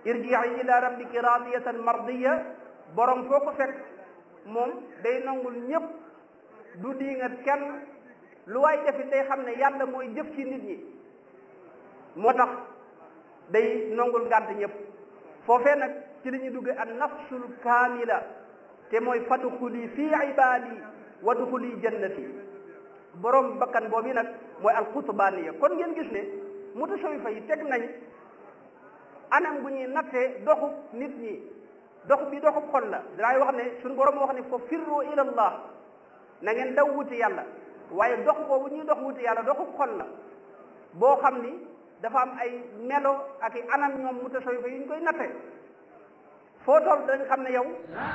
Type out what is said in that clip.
irji'i ila rabbiki radiyatan mardiya borom foo ko fekk moom day nangul ñëpp du diingat kenn lu waay defit day xam ne yàlla mooy jëf ci nit ñi moo tax day nangul ngànt ñëpp foofee nag ci la ñuy dugge an nafsul kaamila te mooy fadxuli fii ibaadi wadxuli jannati borom bakkan boobu nag mooy alxutbaaniya kon ngeen gis ne mutasawifa yi teg nañ anam gu ñuy nattee doxub nit ñi dox bi doxub xol la danaay wax ne suñu borom wax ne fa firru ila allah na ngeen daw wuti yàlla waaye dox boobu ñuy dox wuti yàlla doxub xol la boo xam ni dafa am ay melo ak i anam ñoom mutasawifa yi ñu koy natte foo toll dañ xam ne yow